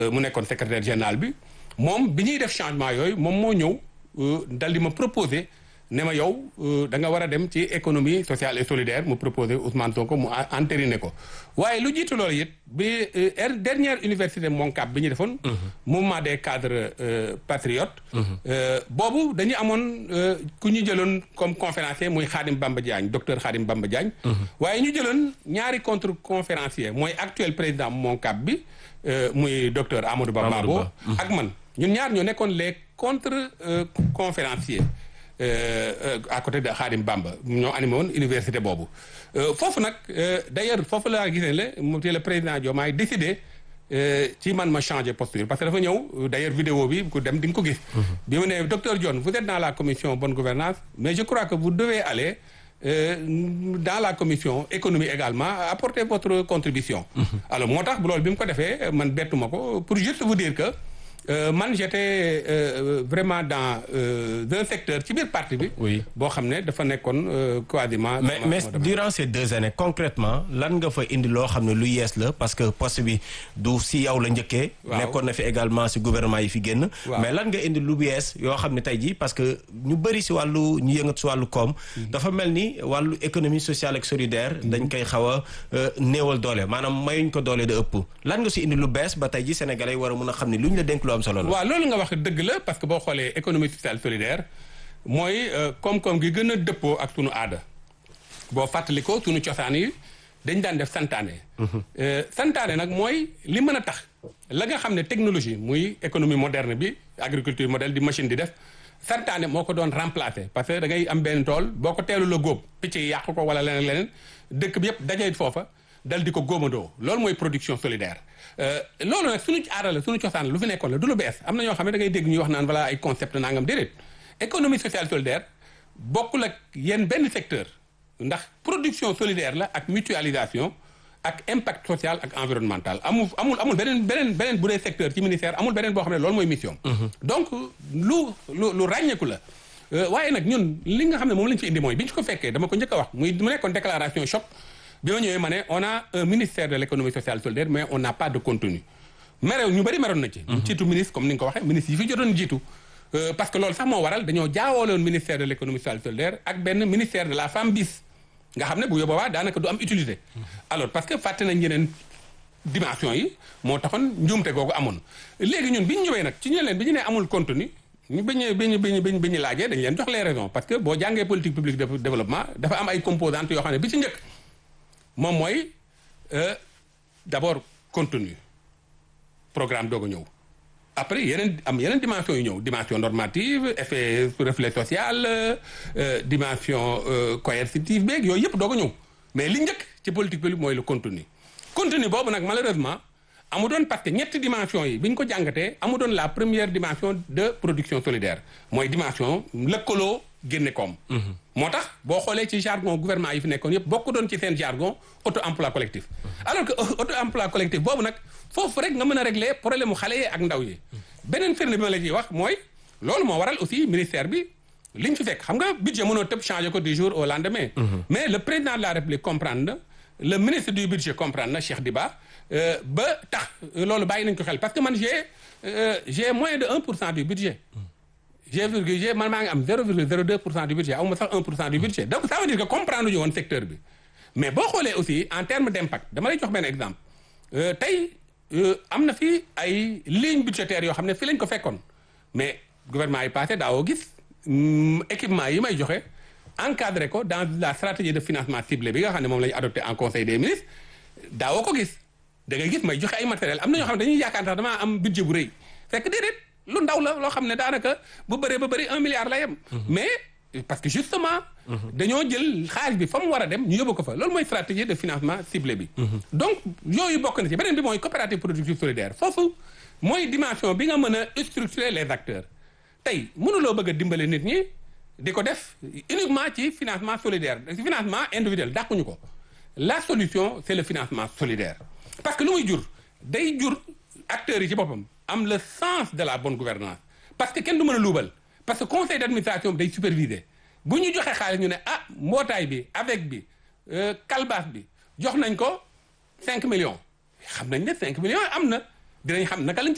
mu nekkoon secrétaire général bi moom bi ñuy def changement yooyu moom moo ñëw dal di ma proposé ne ma yow da nga war a dem ci économie sociale et solidaire mu proposé Ousmane Sonko mu entériné ko waaye lu jiitu loolu it bi dernière université Moncap bi ñu defoon. mouvement des cadres patriotes. boobu dañu amoon ku ñu jëloon comme conférencier muy Khadim Bamba Diagne docteur Khadim Bamba Diagne. waaye ñu jëloon ñaari contre conférencier mooy actuel président Moncap bi muy docteur Amadou Ba Babo ak man ñun ñaar ñoo nekkoon les contre conférenciers. à côté de Khadim Bamba ñoo animé woon université boobu foofu nag d'ailleurs foofu laa gisee le mu le président Diomaye décidé ci man ma changer posture parce que dafa ñëw d'ailleurs vidéo bi ku dem di nga ko gis bi mu ne docteur Dione vous êtes dans la commission bonne gouvernance mais je crois que vous devez aller dans la commission économie également apporter votre contribution alors moo tax bu loolu bi mu ko defee man bettuma ko pour juste vous dire que Euh, man j'étais euh, vraiment dans euh, un secteur ci biir parti bi. oui boo xam ne dafa nekkoon quasiment. mais mais durant ces deux années concrètement lan nga fa indi loo xam ne lu yees la parce que poste bi du si yow la njëkkee. nekkoon na fi également si gouvernement yi fi génn. mais lan nga indi lu yees yoo xam ne tey jii parce que ñu bëri si wàllu ñu yëngat si wàllu koom. dafa mel ni wàllu économie sociale ak solidaire. dañ koy xaw a néewal doole maanaam mayuñ ko doole da ëpp. lan nga si indi lu bees ba tey jii sénégalais war a mun a xam ne luñ la dénk am solo la waaw loolu nga wax dëgg la parce que boo xoolee économie sociale solidaire mooy koom-koom gi gën a dëppoo ak sunu aada boo fàttali ko sunu cosaan yi dañ daan def santaane santaane nag mooy li mën a tax la nga xam ne technologie muy économie moderne bi agriculture moderne di machine di def santaane moo ko doon remplacer parce que da ngay am benn tool boo ko teelu la góob picc yi yàq ko wala leneen leneen dëkk bi yëpp dajee foofa dal di ko góomandoo loolu mooy production solidaire loolu nag suñu aada la suñu cosaan lu fi nekkoon la du lu bees am na ñoo xam ne da ngay dégg ñuy wax naan voilà ay concept nangam déedéet économie sociale solidaire bokkul ak yenn benn secteur ndax production solidaire la ak mutualisation ak impact social ak environnemental amul amul amul beneen beneen beneen bu dee secteur ci ministère amul beneen boo xam ne loolu mooy mission donc lu lu lu ràññeeku la waaye nag ñun li nga xam ne moom lañ fi indi mooy bi ñu ko fekkee dama ko njëkk a wax muy mu nekkoon déclaration choc bi ma ñëwee ma ne on a un ministère de l'économie sociale solidaire mais on n'a pas de contenu merew ñu bëri meroon na ci jiitu ministre comme ni nga ko waxee ministre yi fi jotoon jiitu parce que loolu sax moo waral dañoo jaawooloon ministère de l'économie sociale solidaire ak benn ministère de la femme bis nga xam ne bu yóbboobaa daanaka du am utilité alors parce que fàtte nañ yeneen dimension yi moo taxoon njuumte googu amoon léegi ñun bi ñu ñëwee nag ci ñu leen bi ñu nee amul contenu ñu bi ñu bi ñu bi ñu bi ñu laajee dañ leen jox les raisons parce que boo jàngee politique publique de développement dafa am ay composantes yoo xam ne bi ci njëkk moom mooy d'abord contenu programme doog a ñëw après yeneen am yeneen dimension yu ñëw dimension normative effet reflet social dimension coercitive beeg yooyu yëpp doog a ñëw mais li njëkk ci politique bi mooy le contenu contenu boobu nag malheureusement amu doon parce que ñetti dimension yi bi ñu ko jàngatee amu doon la première dimension de production solidaire mooy dimension lëkkaloo génne koom moo tax boo xoolee ci jargon gouvernement yi fi nekkoon yëpp bokk doon ci seen jargon auto emploi collectif alors que auto emploi collectif boobu nag foofu rek nga mën a régler problème mu xale yi ak ndaw yi beneen firnde bi ma la ciy wax mooy loolu moo waral aussi ministère bi li ñu fi fekk xam nga budget mënoo tëb changer ko du jour au lendemain mais le président de la république comprendre na le ministre du budget comprendre na Cheikh Diba ba tax loolu bàyyi nañ ko xel parce que man j'ai j'ai moins de 1 pour cent du budget j'ai virgule j'ai man maa ngi am 0,02 pour cent du budget aw ma sax 1 pour cent du budget donc ça veut dire que comprendre ñu woon secteur bi mais boo xoolee aussi en termes d'impact dama lay jox benn exemple tey am na fi ay lignes budgétaires yoo xam ne fi lañ ko fekkoon mais gouvernement yi passé daawoo gis équipement yi may joxe encadré ko dans la stratégie de financement ciblé bi nga xam ne moom la ñu adopté en conseil des ministres daawoo ko gis da ngay gis may joxe ay matériel am na ñoo xam ne dañuy yaakaar sax damaa am budget bu rëy fekk déedéet lu ndaw la loo xam ne daanaka bu bëree ba bëri un milliard la yem mais parce que justement dañoo jël xaalis bi fa mu war a dem ñu yóbbu ko fa loolu mooy stratégie de financement ciblé bi donc yooyu bokk na ci beneen bi mooy coopérative productive solidaire foofu mooy dimension bi nga mën a structurer les acteurs tey mënuloo bëgg a dimbale nit ñi di ko def uniquement ci financement solidaire financement individuel dàquñu ko la solution c'est le financement solidaire parce que lu muy jur day jur acteurs yi ci boppam am le sens de la bonne gouvernance parce que kenn du mën a luubal parce que conseil d'administration bi day superviser bu ñu joxe xaalis ñu ne ah mbootaay bi avec bi kalbaas bi jox nañ ko 5 millions xam nañ ne 5 millions am na dinañ xam naka lañ